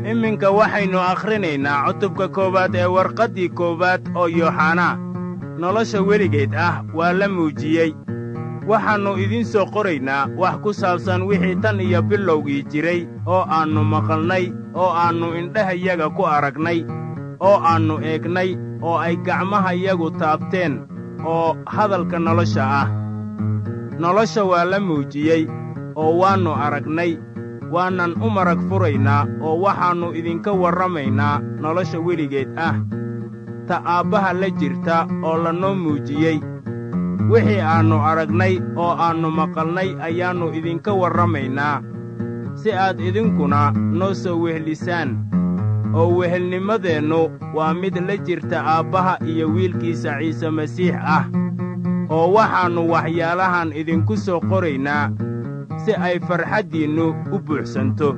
iminka waxaynu akhrinaynaa cutubka koowaad ee warqaddii koowaad oo yooxanaa nolosha weligeed ah waa la muujiyey waxaannu idiin soo qoraynaa wax ku saabsan wixii tan iyo bilowgii jiray oo aannu maqalnay oo aannu indhahayaga ku aragnay oo aannu eegnay oo ay gacmahayagu taabteen oo hadalka nolosha ah nolosha waa la muujiyey oo waannu aragnay waanan u marag furaynaa oo waxaannu idinka warramaynaa nolosha weligeed ah ta aabbaha la jirta oo lanoo muujiyey wixii aannu aragnay oo aannu maqalnay ayaannu idinka warramaynaa si aad idinkuna noo soo wehlisaan oo wehelnimadeennu waa mid la jirta aabbaha iyo wiilkiisa ciise masiix ah oo waxaannu waxyaalahan idinku soo qoraynaa si ay farxaddiinnu u buuxsanto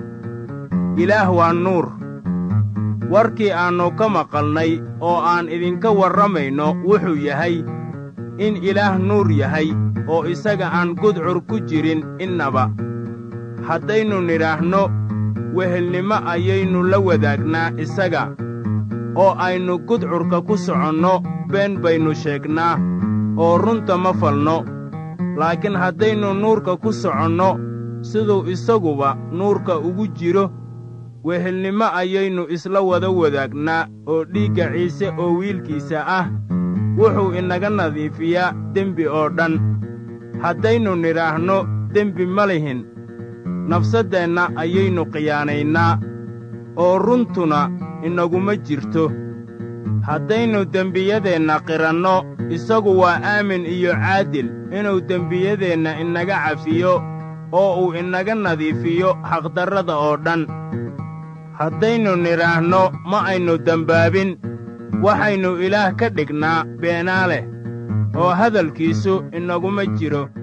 ilaah waa nuur warkii aannu ka maqalnay oo aan idinka warramayno wuxuu yahay in ilaah nuur yahay oo isaga aan gudcur ku jirin innaba haddaynu nidhaahno wehelnimo ayaynu la wadaagnaa isaga oo aynu gudcurka ku soconno been baynu sheegnaa oo runta ma falno laakiin haddaynu nuurka ku soconno siduu isaguba nuurka ugu jiro wehelnimo ayaynu isla wada wadaagnaa oo dhiigga ciise oo wiilkiisa ah wuxuu inaga nadiifiyaa dembi oo dhan haddaynu nidhaahno dembi ma lihin nafsaddeenna ayaynu khiyaanaynaa oo runtuna inaguma jirto haddaynu dembiyadeenna qiranno isagu waa aamin iyo caadil inuu dembiyadeenna inaga cafiyo oo uu inaga nadiifiyo xaqdarrada oo dhan haddaynu nidhaahno ma aynu dembaabin waxaynu ilaah ka dhignaa beenaa leh oo hadalkiisu inaguma jiro